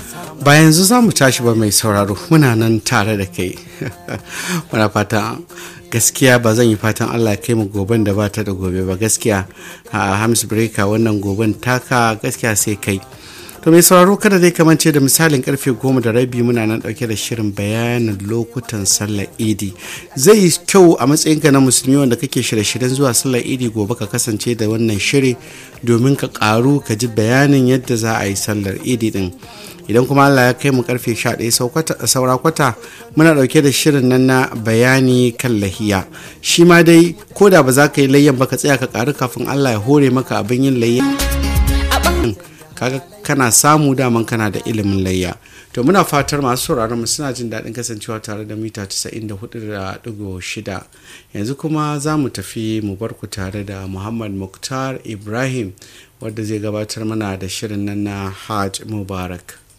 ba yanzu za mu tashi ba mai sauraro muna nan tare da kai muna fata gaskiya ba zan yi fatan allah kai mu goben da ba ta da gobe ba gaskiya a hams breaker wannan goben taka gaskiya sai kai to mai sauraro kada dai kamance da misalin karfe goma da rabi muna nan dauke da shirin bayanin lokutan sallar idi zai yi kyau a matsayinka na musulmi wanda kake shirye-shiryen zuwa sallar idi gobe ka kasance da wannan shiri domin ka karu ka ji bayanin yadda za a yi sallar idi din idan kuma allah ya kai mu karfe 11 saura kwata muna dauke da shirin nan na bayani kan lahiya shi ma dai ko da ba za ka yi layyan ba ka tsaya ka karu kafin allah ya hore maka abin yin layyan kaga kana samu daman kana da ilimin layya to muna fatar masu sauraron mu suna jin daɗin kasancewa tare da mita 94.6 yanzu kuma za mu tafi mu bar ku tare da muhammad muktar ibrahim wadda zai gabatar mana da shirin nan na hajj mubarak